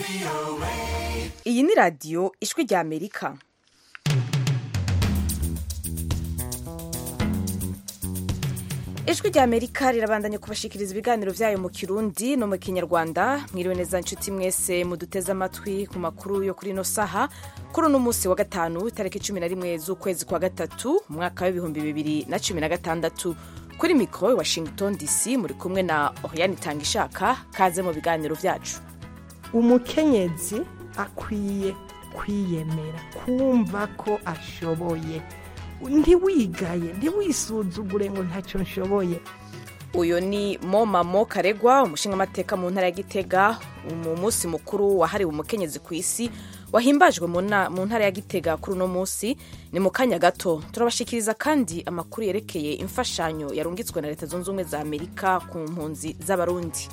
iyi ni radiyo ijwi rya amerika ijwi rya amerika rirabandanya kubashikiriza ibiganiro byayo mu kirundi no mu kinyarwanda mwiriwe neza inshuti mwese muduteze amatwi ku makuru yo kuri ino saha kuri uno munsi wa gatanu itariki cumi na rimwe z'ukwezi kwa gatatu umwaka w'ibihumbi bibiri na cumi na gatandatu kuri mikoro i washington dc muri kumwe na oriane itangishaka kaze mu biganiro byacu umukenyezi akwiye kwiyemera kumva ko ashoboye ntiwigaye ntiwisuzugure ngo ntacyo nshoboye uyu ni momamo karegwa umushingamateka mu ntara ya gitega mu munsi mukuru wahariwe umukenyezi ku isi wahimbajwe mu ntara ya gitega kuri uno munsi ni mu kanya gato turabashikiriza kandi amakuru yerekeye imfashanyo yarungitswe na leta zunze ubumwe za amerika ku mpunzi z'abarundi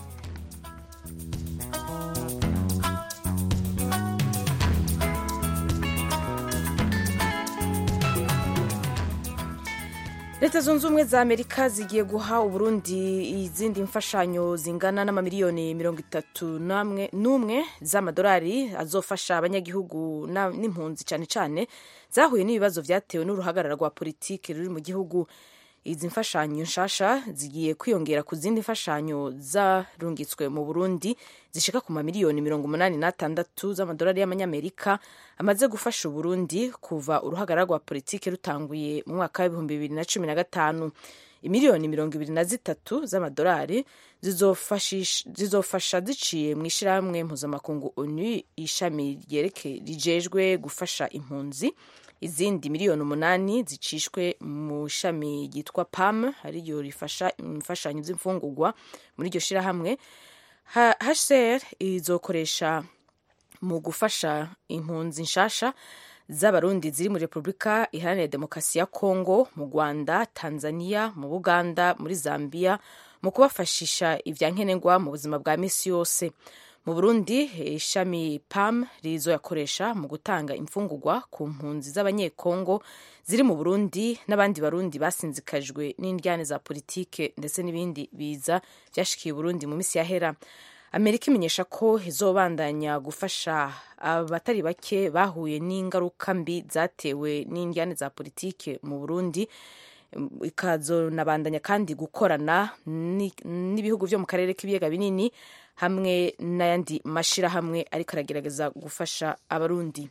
leta zunze ubumwe za amerika zigiye guha uburundi izindi mfashanyo zingana n'amamiliyoni mirongo itatu n'umwe z'amadolari azofasha abanyagihugu n'impunzi cyane cyane zahuye n'ibibazo byatewe n'uruhagarara rwa politiki ruri mu gihugu izi mfashanyo nshasha zigiye kwiyongera ku zindi mfashanyo zarungitswe mu burundi zishika ku mamiliyoni mirongo umunani n'atandatu z'amadolari y'amanyamerika amaze gufasha uburundi kuva uruhagarara rwa politiki rutanguye mu mwaka w'ibihumbi bibiri na cumi na gatanu imiliyoni mirongo ibiri na zitatu z'amadolari zizofasha ziciye mu ishyirahamwe mpuzamakungu onu ishami rijejwe gufasha impunzi izindi miliyoni umunani zicishwe mu ishami ryitwa pam ariryo rifasha imfashanyo z'imfungurwa muri iryo shyirahamwe hcr izokoresha mu gufasha impunzi nshasha z'abarundi ziri muri repubulika iharanira demokarasi ya kongo mu rwanda tanzania mu buganda muri zambia mu kubafashisha ibyankenerwa mu buzima bwa minsi yose mu burundi ishami pam rizoyakoresha mu gutanga imfungurwa ku mpunzi z'abanyekongo ziri mu burundi n'abandi barundi basinzikajwe n'indyane za politike ndetse n'ibindi biza byashikiye burundi mu minsi yahera amerika imenyesha ko izobandanya gufasha abatari bake bahuye n'ingaruka mbi zatewe n'indyane za politike mu burundi ikazonabandanya kandi gukorana n'ibihugu byo mu karere k'ibiyaga binini hamwe n'ayandi mashyirahamwe ariko aragerageza gufasha abarundi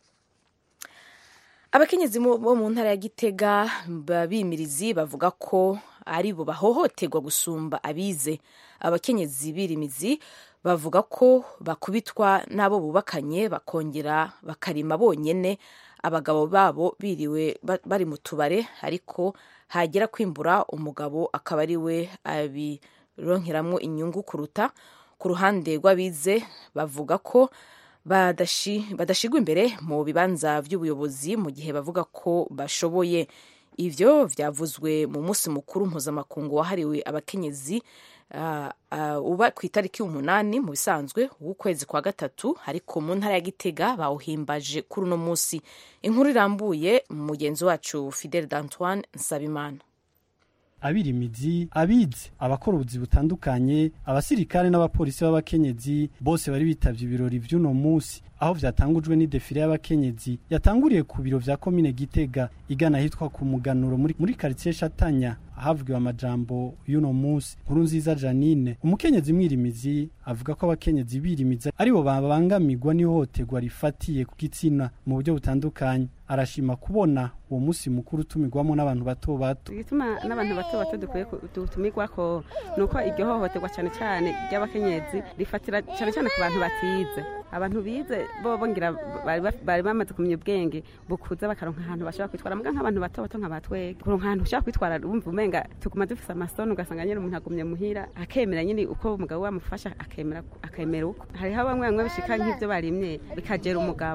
abakenyezi bo mu ntara ya gitega bimirizi bavuga ko ari bo bahohoterwa gusumba abize abakenyezi birimizi bavuga ko bakubitwa n'abo bubakanye bakongera bakarima bonyine abagabo babo biriwe bari mu tubare ariko hagera kwimbura umugabo akaba ari we abironkeramo inyungu kuruta ku ruhande rw'abize bavuga ko badashigwa imbere mu bibanza by'ubuyobozi mu gihe bavuga ko bashoboye ibyo byavuzwe mu munsi mukuru mpuzamakungu wahariwe abakenyezi uba ku itariki umunani mu bisanzwe w'ukwezi kwa gatatu ariko mu ntara ya gitega bawuhimbaje kuri uno munsi inkuru irambuye mugenzi wacu fidel d'antoine nsabimana abirimizi abize abakora ubuzi butandukanye abasirikare n'abapolisi b'abakenyezi bose bari bitavye ibirori vy'uno munsi aho vyatangujwe n'idefile y'abakenyezi yatanguriye ku biro vya komine gitega igana hitwa ku muganuro muri, muri karitsiye shatanya ahavugiwe amajambo y'uno munsi nkuru nziza janine umukenyezi mwirimizi avuga ko abakenyezi birimiza aribo babangamirwa n'ihohoterwa rifatiye ku gitsina mu buryo butandukanye arashima kubona uwo munsi mukuru utumirwamo n'abantu bato bato igituma n'abantu bato bato dukwiye dutumirwako ni uko iryo hohoterwa cyane cyane ry'abakenyezi rifatira cyane cyane ku bantu batize abantu bize bo bongira bari bamaze kumenya ubwenge bukuza bakaronka ahantu bashobora kwitwara mbwa nk'abantu bato bato nka batwege kuronka ahantu ushobora kwitwara wumva umenga tuguma dufise amasoni ugasanga nyine umuntu agumye muhira akemera nyine uko umugabo wamufasha akemera akemera uko hariho bamwe bamwe bishika nk'ivyo barimye bikagera umugabo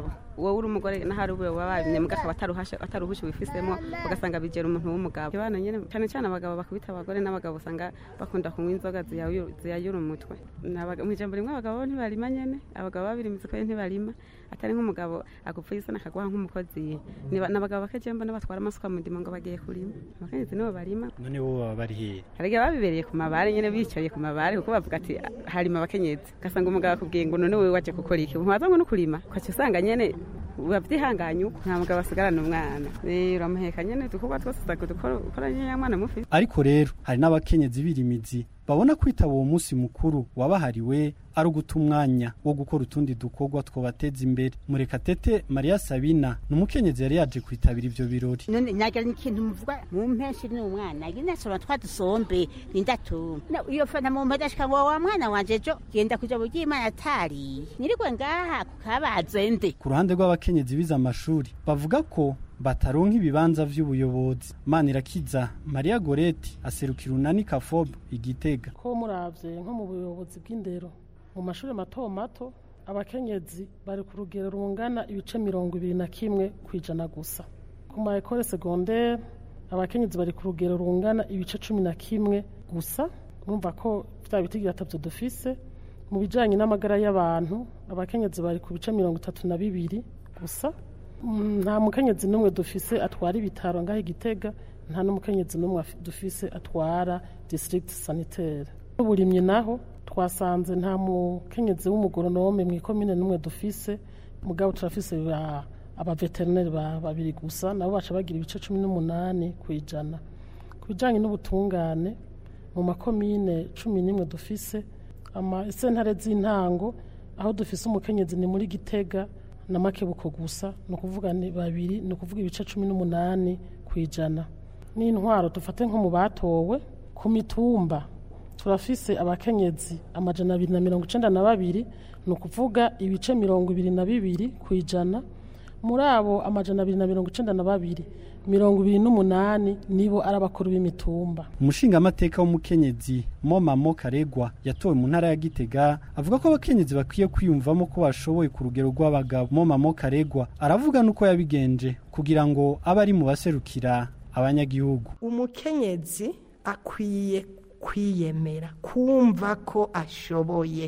wowe uri umugore n'ahari ube wababimye mbwa akaba ataruhashe ataruhushe wifisemo ugasanga bigera umuntu w'umugabo abana nyene cyane cyane abagabo bakubita abagore n'abagabo usanga bakunda kunywa inzoga ziyayu- ziyayura umutwe N'abaga- mw'ijambo rimwe abagabo bibarima nyene abagabo babirimitse ko ntibarima atari nk'umugabo agupfa isana akaguha nk'umukozi Niba- n'abagabo bakeje mbona batwara amasuka mu ndimo ngo bagiye kurima abakenyezi nibo barima none bo baba bari hehe hari igihe babibereye ku mabare nyene bicaye ku mabare kuko bavuga ati harima abakenyezi ugasanga umugabo akubwiye ngo none wewe waje gukora iki ntiwaza ngo no kurima ukaca usanga nyene bavyihanganye uko nta mugabo asigarana umwana Eh, uramuheka nyene udukorwa twose uzaga dukora ukora nyene mwana mufi ariko rero hari n'abakenyezi birimizi babona kwitaba uwo munsi mukuru wabahariwe ari uguta umwanya wo gukora utundi dukorwa twobateza imbere murekatete mariya sabina ni umukenyezi yari yaje kwitabira ivyo birori none nagira n'ikintu muvuga mu mpenshi ni umwana genda sora twadusombe nindatuma Na- iyo fana mu mpera ashika ngo wa mwana wanje jo genda kuja mu ry'imana atari nirigwe ngaha kukabazende ku ruhande rw'abakenyezi bize amashuri bavuga ko bataronka ibibanza vy'ubuyobozi manirakiza mariya goreti aserukira unani kafob igitega ko muravye nko mu buyobozi bw'indero mu mashuri mato mato abakenyezi bari ku rugero rungana ibice mirongo ibiri na kimwe ku ijana gusa ku ma ekole segondere abakenyezi bari ku rugero rungana ibice cumi na kimwe gusa urumva ko vya biti gatatu dufise mu bijanye n'amagara y'abantu abakenyezi bari ku bice mirongo itatu na bibiri gusa Mm, nta mukenyezi n'umwe dufise atwara ibitaro ngaho igitega nta n'umukenyezi n'umwe afi- dufise atwara district sanitaire uburimyi naho twasanze nta mukenyezi w'umugoronome mu ikomine n'umwe dufise mugabo turafise ba- abaveterineri ba- babiri gusa nabo baca bagira ibice cumi n'umunani ku ijana ku bijanye n'ubutungane mu makomine cumi n'imwe dufise ama sentare z'intango aho dufise umukenyezi ni muri gitega na makebuko gusa ni ukuvuga ni babiri ni ukuvuga ibice cumi n'umunani ku ijana n'intwaro dufate nko mu batowe ku mitumba turafise abakenyezi amajana abiri na mirongo icenda na babiri ni ukuvuga ibice mirongo ibiri na bibiri ku ijana muri abo amajana abiri na mirongo icenda na babiri mirongo ibiri n'umunani nibo ari abakuru b'imitumba umushingamateka w'umukenyezi momamo karegwa yatowe mu ntara ya gitega avuga ko abakenyezi bakwiye kwiyumvamo ko bashoboye ku rugero rw'abagabo momamo karegwa aravuga n'uko yabigenje kugira ngo abe ari mu baserukira abanyagihugu umukenyezi akwiye kwiyemera kumva ko ashoboye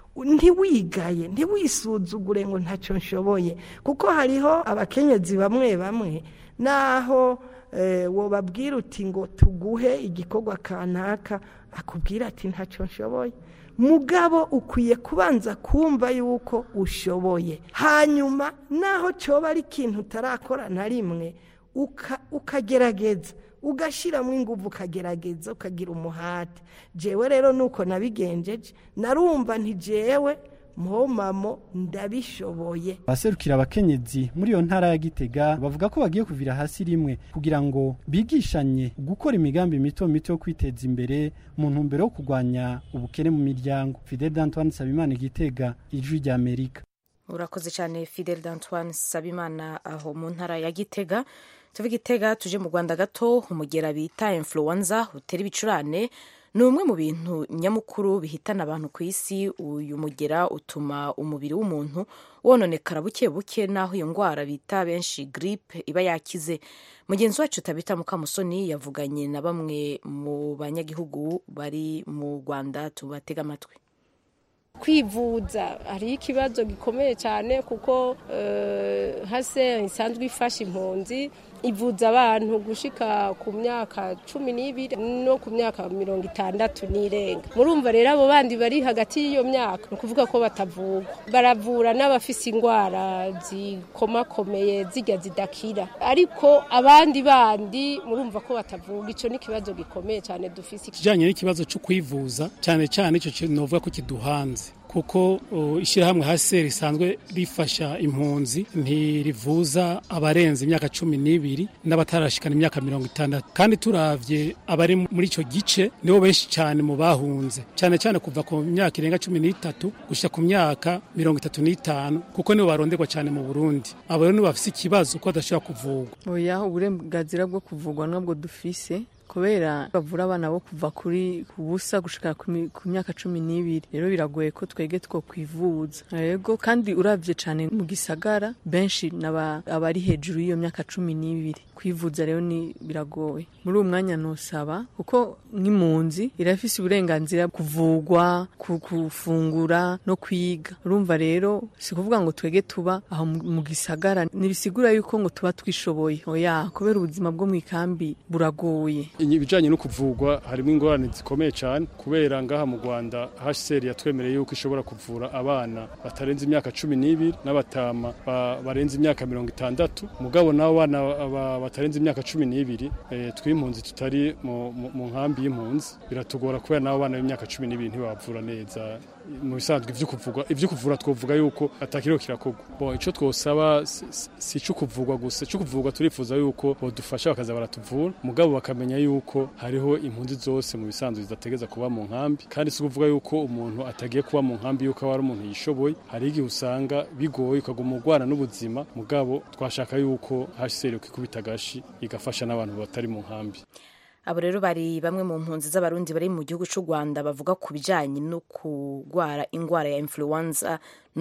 ntiwigaye ntiwisuzugure ngo ntacyo nshoboye kuko hariho abakenyezi bamwe bamwe naho eh, wobabwira uti ngo tuguhe igikorwa kanaka akubwira ati ntacyo nshoboye mugabo ukwiye kubanza kumva yuko ushoboye hanyuma naho cyoba ari ikintu utarakora na rimwe uka- ukagerageza ugashyiramo ingufu ukagerageza ukagira umuhate jewe rero nuko nabigenjeje narumva ntijewe mpomamo ndabishoboye abaserukira abakenyezi muri iyo ntara ya gitega bavuga ko bagiye kuvira hasi rimwe kugira ngo bigishanye gukora imigambi mito mito yo kwiteza imbere mu ntumbero yo kurwanya ubukene mu miryango fidel d'antoine sabimana igitega ijwi rya amerika urakoze cyane fidel d'antoine sabimana aho mu ntara ya gitega tuve gitega tuje mu rwanda gato umugera bita influenza utera ibicurane ni umwe mu bintu nyamukuru bihitana abantu ku isi uyu mugera utuma umubiri w'umuntu wononekara buke buke n'aho iyo ndwara bita benshi giripe iba yakize mugenzi wacu tabita mukamusoni yavuganye na bamwe mu banyagihugu bari mu rwanda tubatega amatwi kwivuza hariho ikibazo gikomeye cyane kuko eh, hase isanzwe ifasha impunzi ivuza abantu gushika ku myaka cumi n'ibiri no ku myaka mirongo itandatu n'irenga murumva rero abo bandi bari hagati y'iyo myaka ni ukuvuga ko batavurwa baravura n'abafise indwara zikomakomeye zijya zidakira ariko abandi bandi murumva ko batavurwa icyo ni ikibazo gikomeye cyane dufise ikijyanye n'ikibazo cyo kwivuza cyane cyane icyo kintu novuga ko kiduhanze kuko uh, ishyirahamwe hasi risanzwe rifasha impunzi ntirivuza abarenze imyaka cumi n'ibiri n'abatarashikana imyaka mirongo itandatu kandi turavye abari muri icyo gice nibo benshi cyane mu bahunze cyane cyane kuva ku myaka irenga cumi n'itatu gushyira ku myaka mirongo itatu n'itanu kuko nibo baronderwa cyane mu burundi abo rero nibo bafise ikibazo ko badashobora kuvurwa oya uburenganzira bwo kuvugwa nabwo dufise kubera bavura abana bo kuva kuri ku busa gushika ku mi- ku myaka cumi n'ibiri rero biragoye ko twege two kwivuza yego kandi uravye cane mu gisagara benshi naba abari hejuru y'iyo myaka cumi n'ibiri kwivuza rero ni biragoye muri uwo mwanya nosaba kuko nk'impunzi irafise uburenganzira kuvugwa ku- gufungura no kwiga urumva rero si kuvuga ngo twege tuba aho mu mu gisagara ntibisigura yuko ngo tuba twishoboye oya kubera ubuzima bwo mu ikambi buragoye ibijyanye no kuvugwa harimo ingorane zikomeye cyane kubera ngaha mu rwanda hsr yatwemereye yuko ishobora kuvura abana batarenze imyaka cumi n'ibiri n'abatama ba- barenze imyaka mirongo itandatu mugabo n'abo bana ba- batarenze imyaka cumi n'ibiri eh, tw'impunzi tutari mu- mu mu nkambi y'impunzi biratugora kubera n'abo bana b'imyaka cumi n'ibiri ntibabavura neza mu bisanzwe ivyo kuvugwa ivyo kuvura twovuga yuko atakiriho kirakorwa bon ico twosaba si- si- si ico kuvugwa gusa ico kuvugwa turifuza yuko bodufasha bakaza baratuvura mugabo bakamenya yuko hariho impunzi zose mu bisanzwe zidategeza kuba mu nkambi kandi si kuvuga yuko umuntu atagiye kuba mu nkambi yuko aba ari umuntu yishoboye hari igihe usanga bigoye ukaguma urwana n'ubuzima mugabo twashaka yuko hsr ikikubita agashi igafasha n'abantu batari mu nkambi abo rero bari bamwe mu mpunzi z'abarundi bari mu gihugu cy'u rwanda bavuga ku bijyanye no kurwara indwara ya influenza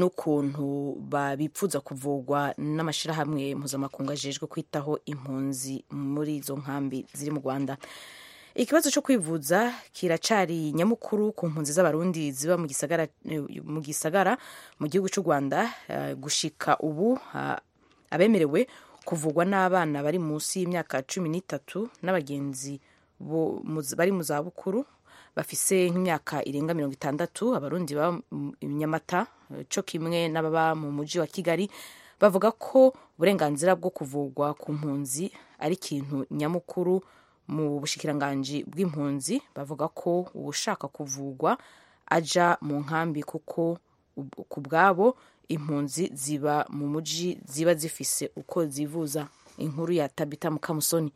n'ukuntu babipfuza kuvurwa n'amashyirahamwe mpuzamakungu ajejwe kwitaho impunzi muri izo nkambi ziri mu rwanda ikibazo cyo kwivuza kiracari nyamukuru ku mpunzi z'abarundi ziba mu gisagara mu gisagara mu gihugu cy'u rwanda eh, gushika ubu ah, abemerewe kuvugwa n'abana bari munsi y'imyaka cumi n'itatu n'abagenzi bo- mu- bari mu zabukuru bafise nk'imyaka irenga mirongo itandatu abarundi baba mu nyamata eh, co kimwe n'ababa mu muji wa kigali bavuga ko uburenganzira bwo kuvugwa ku mpunzi ari ikintu nyamukuru mu bushikiranganji bw'impunzi bavuga ko ushaka kuvugwa aja mu nkambi kuko ub- ku bwabo impunzi ziba mu muji ziba zifise uko zivuza inkuru ya tabita mukamusoni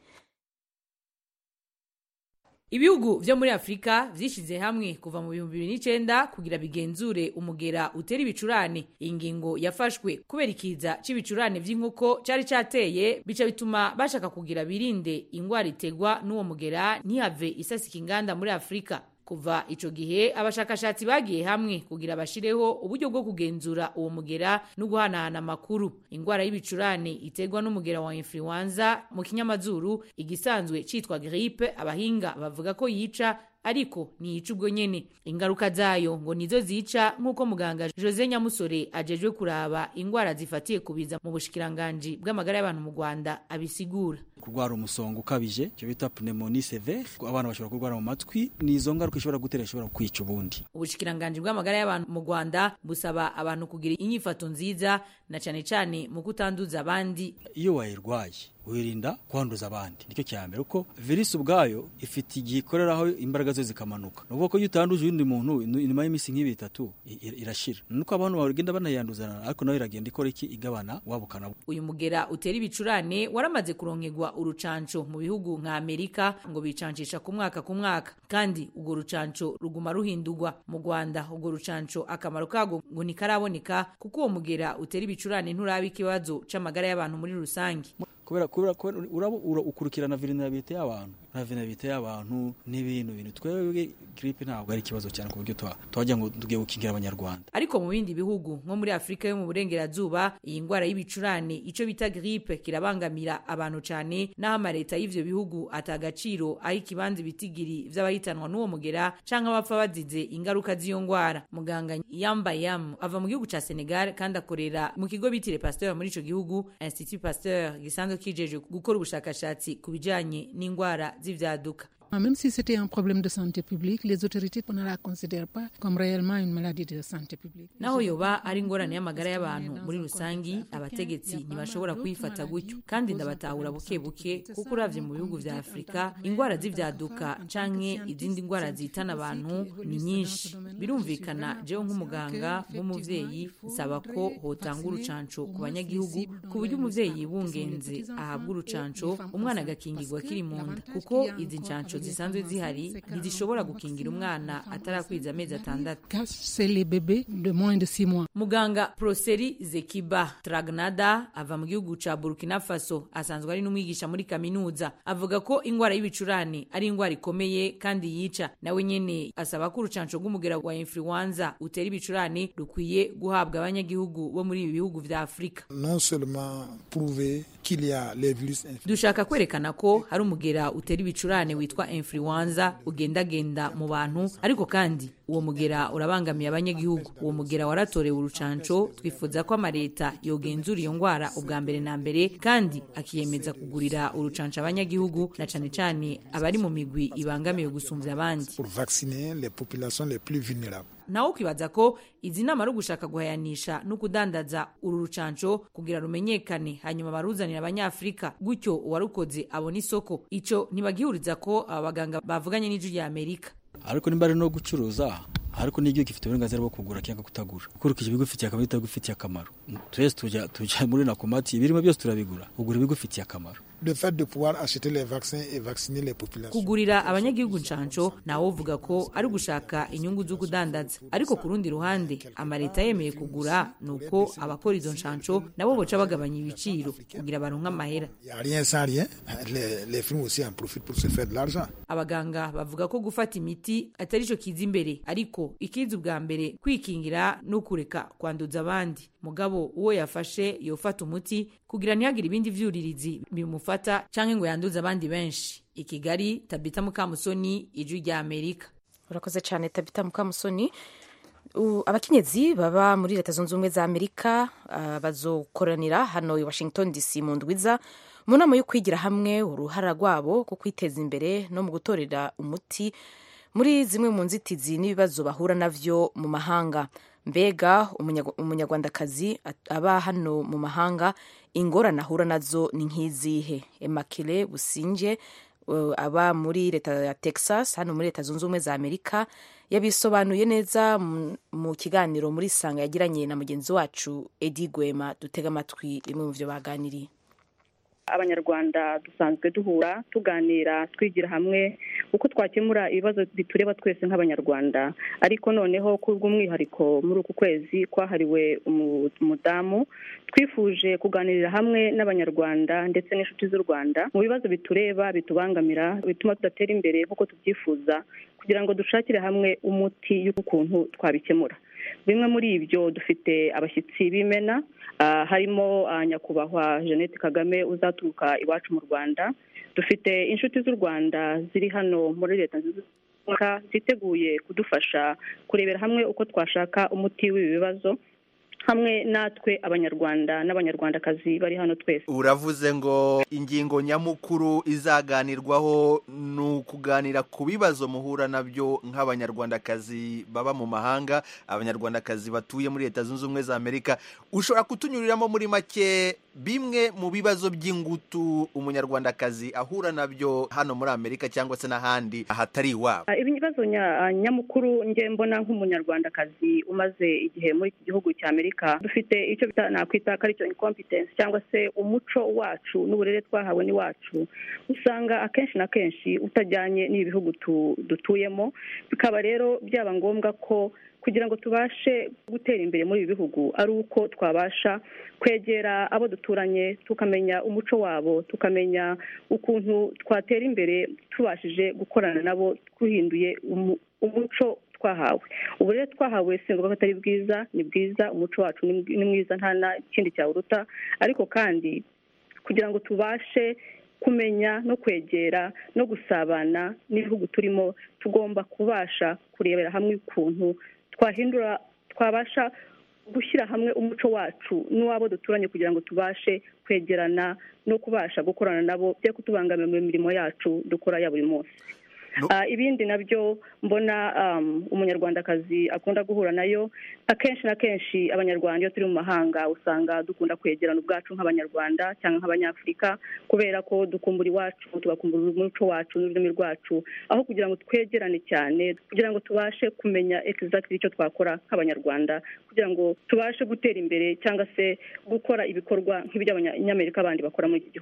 ibihugu vyo muri afurika vyishize hamwe kuva mu bihumbi bibiri n'icenda kugira bigenzure umugera utera ibicurane iyi ngingo yafashwe kubera ikiza c'ibicurane vy'inkoko cari cateye bica bituma bashaka kugira birinde ingwara itegwa n'uwo mugera ntihave isasika inganda muri afurika kuva ico gihe abashakashatsi bagiye hamwe kugira bashireho uburyo bwo kugenzura uwo mugera no guhanahana amakuru ingwara y'ibicurane iterwa n'umugera wa influenza mu kinyamazuru igisanzwe citwa gripe abahinga bavuga ko yica ariko ntiyica ubwo nyene ingaruka zayo ngo nizo zica nk'uko muganga jose nyamusore ajejwe kuraba ingwara zifatiye kubiza mu bushikiranganji bw'amagara y'abantu mu rwanda abisigura kurwara umusonga ukabije icyo bita pneumonie severe abana bashobora kurwara mu matwi ni izo ngaruka ishobora gutera ishobora kwica ubundi ubushikiranganji bw'amagara y'abantu mu rwanda busaba abantu kugira inyifato nziza na cane cane mu kutanduza abandi iyo wayirwaye wirinda kwanduza abandi nicyo cya mbere kuko virusi ubwayo ifite igihe ikoreraho imbaraga zo zikamanuka ni ukuvuga ko iyo utanduje undi muntu inu- inyuma y'iminsi nk'ibiri itatu i- i- irashira nuko abantu bagenda banayanduzana ariko nayo iragenda ikora iki igabana wabukana uyu mugera utera ibicurane waramaze kuronkerwa urucanco mu bihugu nka amerika ngo bicancisha ku mwaka ku mwaka kandi urwo rucanco ruguma ruhindurwa mu rwanda urwo rucanco akamaro kago ngo ntikaraboneka kuko uwo mugera utera ibicurane nturaba ikibazo c'amagara y'abantu muri rusange kubera kubera kubera uraba ura- ukurikirana vulnerabilité y'abantu na vulnerabilité y'abantu n'ibintu bintu twebwe gripe ntabwo ari ikibazo cyane ku buryo twa- twajya ngo tugiye gukingira abanyarwanda ariko mu bindi bihugu nko muri afurika yo mu burengerazuba iyi ndwara y'ibicurane ico bita gripe kirabangamira abantu cane n'aho amaleta y'ivyo bihugu atagaciro aho ikibanza ibitigiri vy'abahitanwa n'uwo mugera canke abapfa bazize ingaruka z'iyo ndwara muganga yambayam ava mu gihugu ca senegal kandi akorera mu kigo bitire pasteur muri ico gihugu institut pasteur gisanzwe kijeje gukora ubushakashatsi ku bijanye n'indwara z'ivyaduka Même si c'était un problème de santé publique, les autorités ne la considèrent pas comme réellement une maladie de santé publique. naho yoba ari ingorane y'amagara y'abantu muri rusangi abategetsi ntibashobora kuyifata gutyo kandi ndabatahura buke buke kuko uravye mu bihugu vya afurika ingwara z'ivyaduka canke izindi ngwara zihitana abantu ni nyinshi birumvikana jewe nk'umuganga w'umuvyeyi nsaba ko hotanga urucanco ku banyagihugu ku buryo umuvyeyi yibungenze ahabwa urucanco umwana agakingirwa akiri mu nda kuko izi ncanco zisanzwe zihari ntizishobora gukingira umwana atarakwiza amezi atandatu C'est les bébés de moins de 6 mois. muganga proseri zekiba tragnada ava mu gihugu ca burkina faso asanzwe ari n'umwigisha muri kaminuza avuga ko ingwara y'ibicurane ari ingwara ikomeye kandi yica nawe nyene asaba ko urucanco rw'umugera wa influenza utera ibicurane rukwiye guhabwa abanyagihugu bo muri ibi bihugu vya afurika non seulement prouver qu'il y a les virus infectieux, dushaka kwerekana ko hari umugera utera ibicurane witwa influenza ugendagenda mu bantu ariko kandi uwo mugera urabangamiye abanyagihugu uwo mugera waratorewe urucanco twifuza ko amaleta yogenzura iyo ngwara ubwa mbere na mbere kandi akiyemeza kugurira urucanco abanyagihugu na cane cane abari mu migwi ibangamiwe gusumvya abandi pour vacciner les populations les plus vulnérables. nawe ukibaza ko izi nama ari ugushaka guhayanisha no kudandaza uru rucanco kugira rumenyekane hanyuma baruzanira abanyafurika gutyo uwarukoze abona isoko ico ntibagihuriza ko aba baganga bavuganye n'ijwi rya amerika ariko nimba ari no gucuruza ariko n'igihugu gifite uburenganzira bwo kugura cyangwa kutagura ukurikije ibigufitiye akamaro bitagufitiye akamaro twese tujya tujya muri nakomati ibirimo byose turabigura ugura ibigufitiye akamaro Le fait de pouvoir acheter les vaccins et vacciner les populations. kugurira abanyagihugu ncanco nawe uvuga ko ari ugushaka inyungu zo kudandaza ariko ku rundi ruhande amaleta yemeye kugura nuko abakora izo ncanco nabo boca bagabanya ibiciro kugira baronke amahera Il n'y a rien sans rien. Les, les firmes aussi en profitent pour se faire de l'argent. abaganga bavuga ko gufata imiti atari cyo kiza imbere ariko ikiza ubwa mbere kwikingira no kureka kwanduza abandi mugabo uwo yafashe yofata umuti kugira ntihagire ibindi vyuririzi bimufata canke ngo yanduze abandi benshi i kigali tabita mukamusoni ijwi rya amerika urakoze cyane tabita mukamusoni U- abakenyezi baba muri leta zunze ubumwe za amerika ah, bazokoranira hano i washington dc mu ndwiza mu nama yo kwigira hamwe uruhara rwabo ko kwiteza imbere no mu gutorera umuti muri zimwe mu nzitizi n'ibibazo bahura navyo mu mahanga mbega umunya- umunyarwandakazi at- aba hano mu mahanga ingorane ahura nazo ni nk'izihe emakire businge uh, aba muri leta ya texas hano muri leta zunze ubumwe za amerika yabisobanuye neza mu- mu kiganiro muri sanga yagiranye na mugenzi wacu edi gwema dutega amatwi bimwe mu byo baganiriye abanyarwanda dusanzwe duhura tuganira twigira hamwe uko twakemura ibibazo bitureba twese nk'abanyarwanda ariko noneho kubw'umwihariko muri uku kwezi kwahariwe umu- umudamu twifuje kuganirira hamwe n'abanyarwanda ndetse n'inshuti z'u rwanda mu bibazo bitureba bitubangamira bituma tudatera imbere nk'uko tubyifuza kugira ngo dushakire hamwe umuti y'ukuntu twabikemura bimwe muri ibyo dufite abashyitsi b'imena ah, harimo ah, nyakubahwa jeannette kagame uzaturuka iwacu mu rwanda dufite inshuti z'u rwanda ziri hano muri leta zunze ubumwe za Amerika, ziteguye kudufasha kurebera hamwe uko twashaka umuti w'ibi bibazo hamwe natwe abanyarwanda n'abanyarwandakazi bari hano twese uravuze ngo ingingo nyamukuru izaganirwaho ni ukuganira ku bibazo muhura nabyo nk'abanyarwandakazi baba mu mahanga abanyarwandakazi batuye muri leta zunze ubumwe za amerika ushobora kutunyuriramo muri make bimwe mu bibazo by'ingutu umunyarwandakazi ahura nabyo hano muri amerika cyangwa se n'ahandi ahatari iwabo Ah, ibibazo nya- nyamukuru nge mbona nk'umunyarwandakazi umaze igihe muri iki gihugu cya amerika dufite icyo bita nakwita ko aricyo incompetence cyangwa se umuco wacu n'uburere twahawe n'iwacu usanga akenshi na kenshi utajyanye n'ibi bihugu tu- dutuyemo bikaba rero byaba ngombwa ko kugira ngo tubashe gutera imbere muri ibi bihugu ari uko twabasha kwegera abo duturanye tukamenya umuco wabo tukamenya ukuntu twatera imbere tubashije gukorana nabo twihinduye umu- umuco twahawe ubu rero twahawe si ngombwa ko atari bwiza ni bwiza umuco wacu ni mwi- ni mwiza nta na kindi cyawuruta ariko kandi kugira ngo tubashe kumenya no kwegera no gusabana n'ibihugu turimo tugomba kubasha kurebera hamwe ukuntu twahindura twabasha gushyira hamwe umuco wacu n'uwabo duturanye kugira ngo tubashe kwegerana no kubasha gukorana nabo byo kutubangamira mu mirimo yacu dukora ya buri munsi Ah, ibindi nabyo mbona um, umunyarwandakazi akunda guhura nayo akenshi na kenshi abanyarwanda iyo turi mu mahanga usanga dukunda kwegerana ubwacu nk'abanyarwanda cyangwa nk'abanyafurika kubera ko dukumbura iwacu tugakumbura umuco wacu n'ururimi rwacu aho kugira ngo twegerane cyane kugira ngo tubashe kumenya exactly icyo twakora nk'abanyarwanda kugira ngo tubashe gutera imbere cyangwa se gukora ibikorwa nk'iby'abanyamerika bandi bakora muri iki gihugu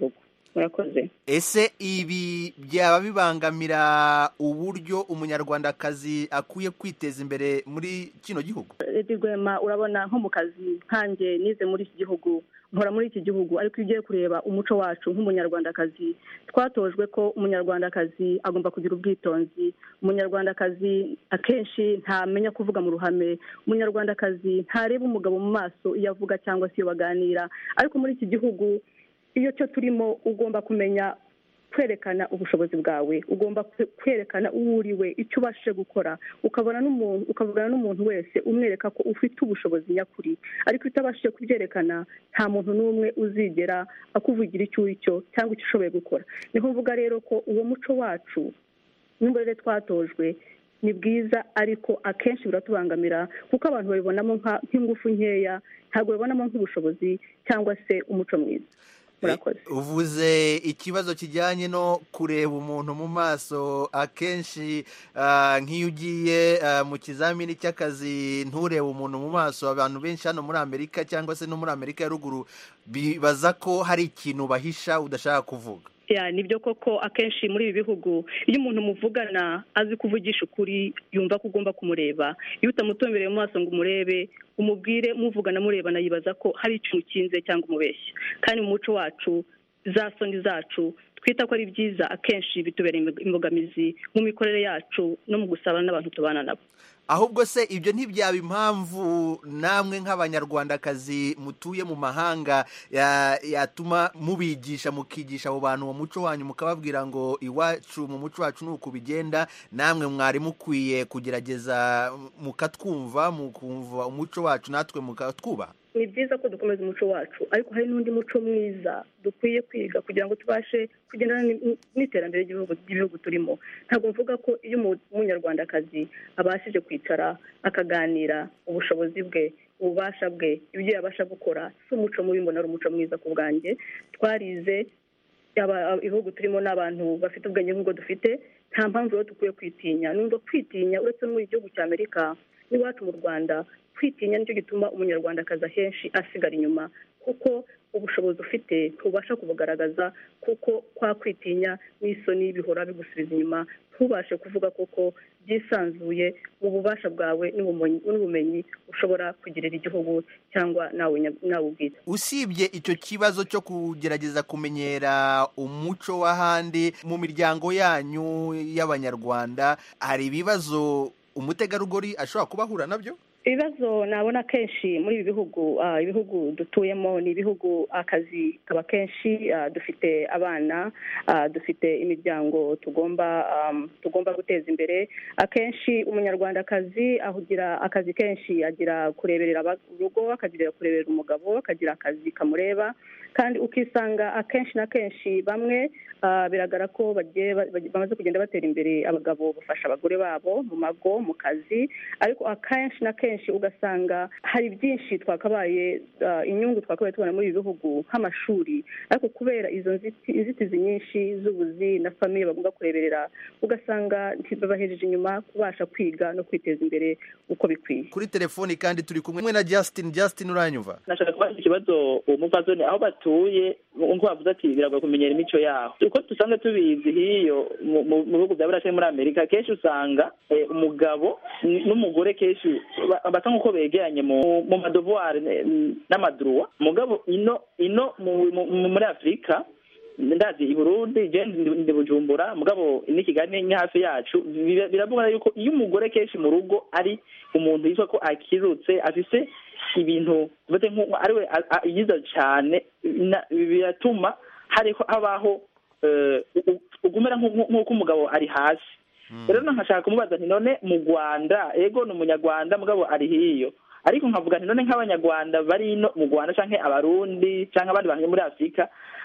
murakoze ese ibi byaba bibangamira uburyo umunyarwandakazi akwiye kwiteza imbere muri kino gihugu Lady Rwema urabona nko mu kazi nkanjye nize muri iki gihugu nkora muri iki gihugu ariko iyo ugiye kureba umuco wacu nk'umunyarwandakazi twatojwe ko umunyarwandakazi agomba kugira ubwitonzi umunyarwandakazi akenshi ntamenya kuvuga mu ruhame umunyarwandakazi ntareba umugabo mu maso iyo avuga cyangwa se iyo baganira ariko muri iki gihugu iyo cyo turimo ugomba kumenya kwerekana ubushobozi bwawe ugomba kwe- kwerekana uwo uriwe icyo ubashije gukora ukabona n'umuntu ukavugana n'umuntu wese umwereka ko ufite ubushobozi nyakuri ariko iyo utabashije kubyerekana nta muntu n'umwe uzigera akuvugira icyo uri cyo cyangwa icyo ushoboye gukora niho mvuga rero ko uwo muco wacu n'uburere twatojwe ni bwiza ariko akenshi biratubangamira kuko abantu babibonamo nka- nk'ingufu nkeya ntabwo babibonamo nk'ubushobozi cyangwa se umuco mwiza murakoze uvuze ikibazo kijyanye no kureba umuntu mu maso akenshi ah, nk'iyo ugiye ah, mu kizamini cy'akazi nturebe umuntu mu maso abantu benshi hano muri amerika cyangwa se no muri amerika ya ruguru bibaza ko hari ikintu bahisha udashaka kuvuga ya nibyo koko akenshi muri ibi bihugu iyo umuntu muvugana azi kuvugisha ukuri yumva ko ugomba kumureba iyo utamutumbereye mu maso ngo umurebe umubwire muvugana murebana yibaza ko hari ikintu ukinze cyangwa umubeshya kandi mu muco wacu za soni zacu twita ko ari byiza akenshi bitubera imbog- imbogamizi mu mikorere yacu no mu gusabana n'abantu tubana nabo ahubwo se ibyo ntibyaba impamvu namwe nk'abanyarwandakazi mutuye mu mahanga ya- yatuma mubigisha mukigisha abo bantu mu muco wanyu mukababwira ngo iwacu mu muco wacu ni uku bigenda namwe mwari mukwiye kugerageza mukatwumva mukumva umuco wacu natwe mukatwubaha ni byiza ko dukomeza umuco wacu ariko hari n'undi muco mwiza dukwiye kwiga kugira ngo tubashe kugendana n- n'iterambere ry'ibihugu ry'ibihugu turimo ntabwo mvuga ko iyo umu- umunyarwandakazi abashije kwicara akaganira ubushobozi bwe ububasha bwe ibyo yabasha gukora si umuco mubi mbona ari umuco mwiza ku bwanjye twarize aba- ibihugu turimo n'abantu bafite ubwenge nk'ubwo dufite nta mpamvu rero dukwiye kwitinya numva kwitinya uretse no mu gihugu cya amerika n'iwacu mu rwanda kwitinya nicyo gituma umunyarwandakazi ahenshi asigara inyuma kuko ubushobozi ufite ntubasha kubugaragaza kuko kwa kwitinya n'isoni bihora bigusubiza inyuma ntubashe kuvuga koko byisanzuye mu bubasha bwawe n'ubumenyi- n'ubumenyi ushobora kugirira igihugu cyangwa nawe nya- nawe ubwite usibye icyo kibazo cyo kugerageza kumenyera umuco w'ahandi mu miryango yanyu y'abanyarwanda hari ibibazo umutegarugori ashobora kuba ahura nabyo ibibazo nabona kenshi muri ibi bihugu ah, ibihugu dutuyemo ni ibihugu akazi kaba kenshi ah, dufite abana ah, dufite imiryango tugomba um, tugomba guteza imbere akenshi umunyarwandakazi ahugira akazi kenshi agira kureberera aba- urugo akagira kureberera umugabo akagira akazi kamureba kandi ukisanga akenshi na kenshi bamwe ah, biragaragara ko bagiye ba- ba- bamaze kugenda batera imbere abagabo bafasha abagore babo mu mago mu kazi ariko akenshi na kenshi ugasanga hari byinshi twakabaye ah, inyungu twakabaye tubona muri ibi bihugu nk'amashuri ariko kubera izo nziti- inzitizi nyinshi z'ubuzi na famiye bagomba kureberera ugasanga ntibabahejeje inyuma kubasha kwiga no kwiteza imbere uko bikwiye kuri telefoni kandi turi kumwe na justin justin uranyumva nashaka kubaza ikibazo uwo mupfasoni aho batuye nk'uko bavuze ati biragoye kumenyera imico yaho uko dusanzwe tubizi hiyo mu- mu mu bihugu bya burasirazuba muri amerika kenshi usanga eh, umugabo n- n'umugore kenshi ba- basa nk'uko begeranye mu mu madovuwari eh, n'amaduruwa mugabo ino ino mu- mu- mu- muri afurika ndazi i burundi je ndi ndi bujumbura mugabo ni kigali ni hafi yacu bira- biravuga yuko iyo umugore kenshi mu rugo ari umuntu yitwa ko akirutse afise ibintu bate nk'uko ariwe a- a- yiza cyane na- biratuma hariho habaho eh, u- u- ugumera nk'uko nk'uko umugabo ari hasi rero nkashaka kumubaza nti none mu rwanda ego ni umunyarwanda mugabo ari hiyo ariko nkavuga nti none nk'abanyarwanda bari ino mu rwanda canke abarundi canke abandi bantu muri afurika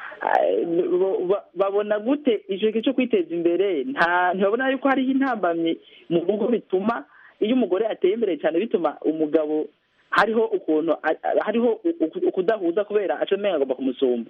eh, bo- ba- babona gute ico gihe cyo kwiteza imbere nta ntibabona yuko hariho intambamyi mu rugo bituma iyo umugore ateye imbere cyane bituma umugabo hariho ukuntu a- a- hariho u- u- ukudahuza kubera aco menga agomba kumusumba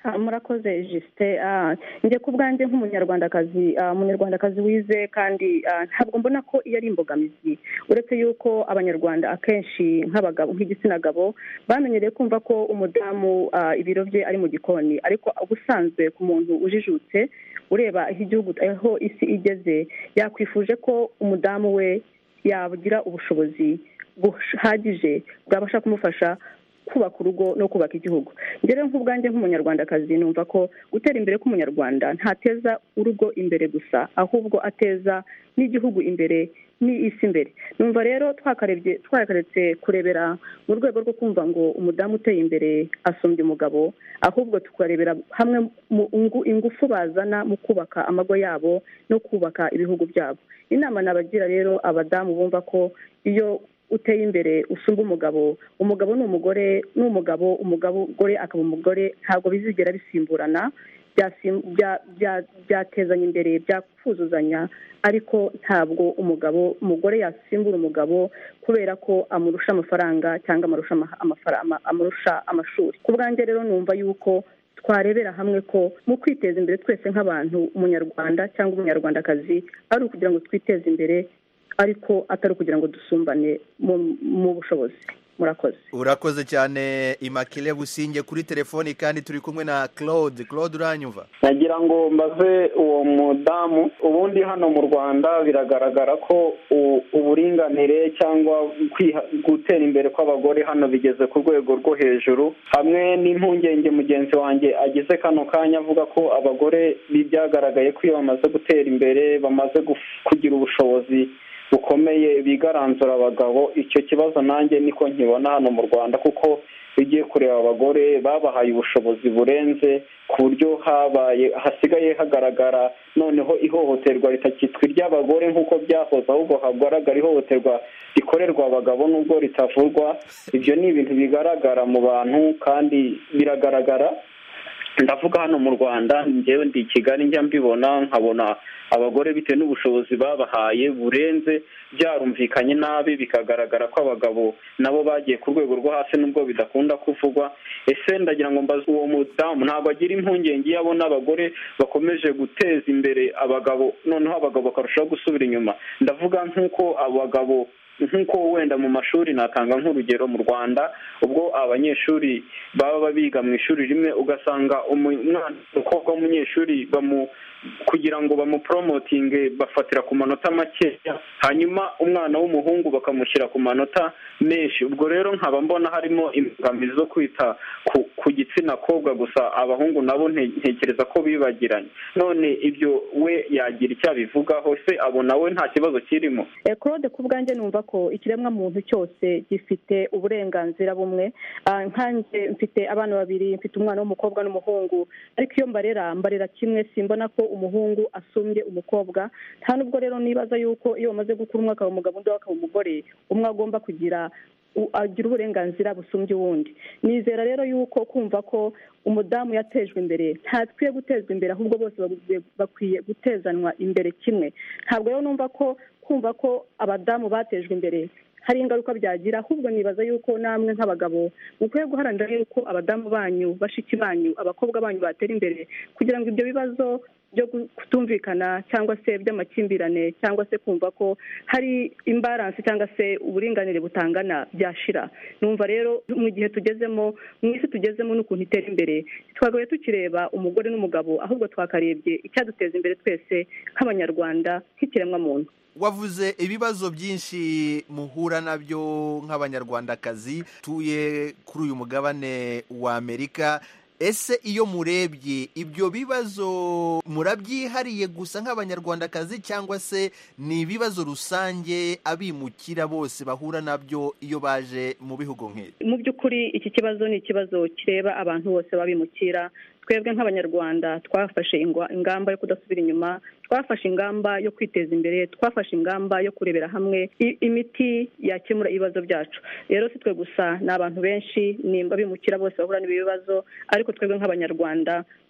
Ah, murakoze jisite njye ku bwanjye nk'umunyarwandakazi ah, umunyarwandakazi wize kandi ah, ntabwo mbona ko iyo ari imbogamizi uretse yuko abanyarwanda akenshi nk'abagabo nk'igitsina gabo bamenyereye kumva ko umudamu ah, ibiro bye ari mu gikoni ariko ubusanzwe ku muntu ujijutse ureba aho igihugu aho isi igeze yakwifuje ko umudamu we yagira ubushobozi buhagije bwabasha kumufasha kubaka urugo no kubaka igihugu njye rero nk'ubwanjye nk'umunyarwandakazi numva ko gutera imbere k'umunyarwanda ntateza urugo imbere gusa ahubwo ateza n'igihugu imbere n'isi imbere numva rero twakarebye twakaretse kurebera mu rwego rwo kumva ngo umudamu uteye imbere asumbye umugabo ahubwo tukarebera hamwe mu ingu- ingufu bazana mu kubaka amago yabo no kubaka ibihugu byabo inama nabagira rero abadamu bumva ko iyo uteye imbere usumba umugabo umugabo ni umugore ni umugabo umugabo umugore akaba umugore ntabwo bizigera bisimburana byasim- bya- bya- byatezanya imbere byakuzuzanya ariko ntabwo umugabo umugore yasimbura umugabo kubera ko amurusha amafaranga cyangwa amurusha ama- amafara- ama- amurusha amashuri ku bwanjye rero numva yuko twarebera hamwe ko mu kwiteza imbere twese nk'abantu umunyarwanda cyangwa umunyarwandakazi ari ukugira ngo twiteze imbere ariko atari ukugira ngo dusumbane mu- mu bushobozi murakoze urakoze cyane imakile businge kuri telefoni kandi turi kumwe na claude claude uranyumva nagira ngo mbaze uwo mudamu ubundi hano mu rwanda biragaragara ko u- uburinganire cyangwa kwiha- gutera imbere kw'abagore hano bigeze ku rwego rwo hejuru hamwe n'impungenge mugenzi wanjye agize kano kanya avuga ko abagore bi- byagaragaye ko iyo bamaze gutera imbere bamaze guf- kugira ubushobozi bukomeye bigaranzura abagabo icyo kibazo nanjye niko nkibona hano mu rwanda kuko iyo ugiye kureba abagore babahaye ubushobozi burenze ku buryo habaye hasigaye hagaragara noneho ihohoterwa ritakitwa iry'abagore nk'uko byahoze ahubwo hagaragara ihohoterwa rikorerwa abagabo n'ubwo ritavurwa ibyo ni ibintu bigaragara mu bantu kandi biragaragara ndavuga hano mu rwanda njyewe ndi i kigali njya mbibona nkabona abagore bitewe n'ubushobozi babahaye burenze byarumvikanye nabi bikagaragara ko abagabo nabo bagiye ku rwego rwo hasi nubwo bidakunda kuvugwa ese ndagira ngo mbaze uwo mudamu ntabwo agira impungenge iyo abona abagore bakomeje guteza imbere abagabo noneho abagabo bakarushaho gusubira inyuma ndavuga nk'uko abagabo nk'uko wenda mu mashuri natanga nk'urugero mu rwanda ubwo abanyeshuri baba biga mu ishuri rimwe ugasanga umwana umukobwa w'umunyeshuri bamu kugira ngo bamuporomotinge bafatira ku manota makeya hanyuma umwana w'umuhungu bakamushyira ku manota menshi ubwo rero nkaba mbona harimo imbogamizi zo kwita ku, ku gitsina kobwa gusa abahungu nabo nte- ntekereza ko bibagiranye none ibyo we yagira icyo abivugaho se abona we nta kibazo kirimo Eh, claude ku bwanjye numva ko ikiremwa muntu cyose gifite uburenganzira bumwe Ah, nkanjye mfite abana babiri mfite umwana w'umukobwa n'umuhungu ariko iyo mbarera mbarera kimwe simbona ko umuhungu asumbye umukobwa nta nubwo rero nibaza yuko iyo bamaze gukura umwe akaba umugabo undi we akaba umugore umwe agomba kugira u- agira uburenganzira busumbye uwundi nizera rero yuko kumva ko umudamu yatejwe imbere ntakwiye gutezwa imbere ahubwo bose bakwiye- bakwiye gutezanwa imbere kimwe ntabwo rero numva ko kumva ko abadamu batejwe imbere hari ingaruka byagira ahubwo nibaza yuko namwe nk'abagabo mukwiye guharanira yuko abadamu banyu bashiki banyu abakobwa banyu batera imbere kugira ngo ibyo bibazo byo kutumvikana cyangwa se by'amakimbirane cyangwa se kumva ko hari imbaransi cyangwa se uburinganire butangana byashira numva rero mu gihe tugezemo mu isi tugezemo n'ukuntu itera imbere twagaye tukireba umugore n'umugabo ahubwo twakarebye icyaduteza imbere twese nk'abanyarwanda nk'ikiremwamuntu wavuze ibibazo byinshi muhura nabyo nk'abanyarwandakazi tuye kuri uyu mugabane wa amerika ese iyo murebye ibyo bibazo murabyihariye gusa nk'abanyarwandakazi cyangwa se ni ibibazo rusange abimukira bose bahura nabyo iyo baje mu bihugu nk'ibi mu by'ukuri iki kibazo ni ikibazo kireba abantu bose babimukira twebwe nk'abanyarwanda twafashe ingwa- ingamba yo kudasubira inyuma twafashe ingamba yo kwiteza imbere twafashe ingamba yo kurebera hamwe i- imiti yakemura ibibazo byacu rero si twe gusa ni abantu benshi ni abimukira bose bahura n'ibi bibazo ariko twebwe nk'abanyarwanda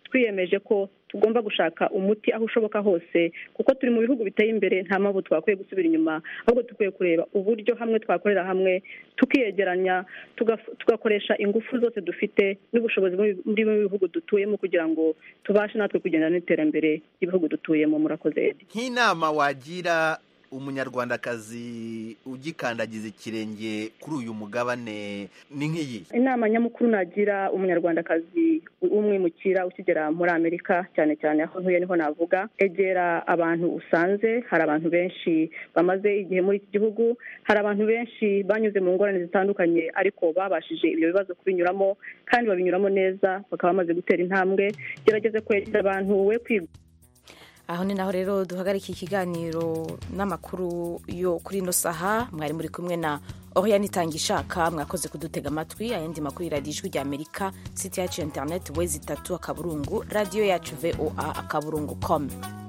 twiyemeje ko tugomba gushaka umuti aho ushoboka hose kuko turi mu bihugu biteye imbere nta mpamvu twakwiye gusubira inyuma ahubwo dukwiye kureba uburyo hamwe twakorera hamwe tukiyegeranya tugaf- tugakoresha ingufu zose dufite n'ubushobozi muri muri bimwe bihugu dutuyemo kugira ngo tubashe natwe kugendana n'iterambere ry'ibihugu dutuyemo murakoze Edi. nk'inama wagira umunyarwandakazi ugikandagiza ikirenge kuri uyu mugabane ni nk'iyi inama nyamukuru nagira umunyarwandakazi w'umwimukira ukigera muri amerika cyane cyane aho ntuye niho navuga egera abantu usanze hari abantu benshi bamaze igihe muri iki gihugu hari abantu benshi banyuze mu ngorane zitandukanye ariko babashije ibyo bibazo kubinyuramo kandi babinyuramo neza bakaba bamaze gutera intambwe gerageze kwegera abantu we kwiga aho ni naho rero duhagarika ikiganiro n'amakuru yo kuri ino saha mwari muri kumwe na oriane itangishaka mwakoze kudutega amatwi ayandi makuru y'iradiyo ijwi rya amerika site yacu ya interineti wezi itatu akaburungu radiyo yacu voa akaburungu komu